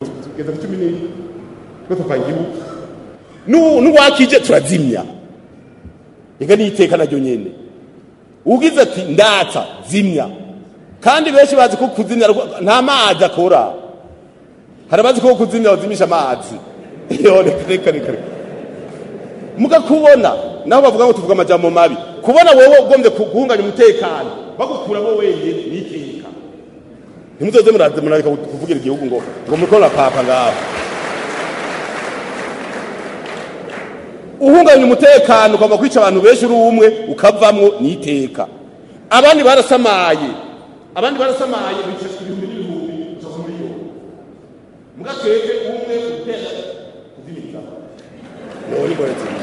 kugeza ku cumi n'imwe twese twayirimo n'uwakije turazimya reka n'iteka naryo nyine ugize ati ndatsa zimya kandi benshi bazi ko kuzimya nta mazi akora hari abazi ko kuzimya bazimisha amazi reka reka mugakubona naho bavuga ngo tuvuga amajyamo mabi kubona wowe ugombye guhunganya umutekano bagukura wowe wenyine n'iteka ntimuzoze muraze murareka kuvugira igihugu ngo ngo murikora papa ngaho uhungabanya umutekano ukaba kwica abantu benshi uri umwe ukavamwo n'iteka abandi barasamaye abandi barasamaye bica ibihumbi n'ibihumbi gusa ku miliyoni mugakeke umwe utera kuzimiriza none imbonetse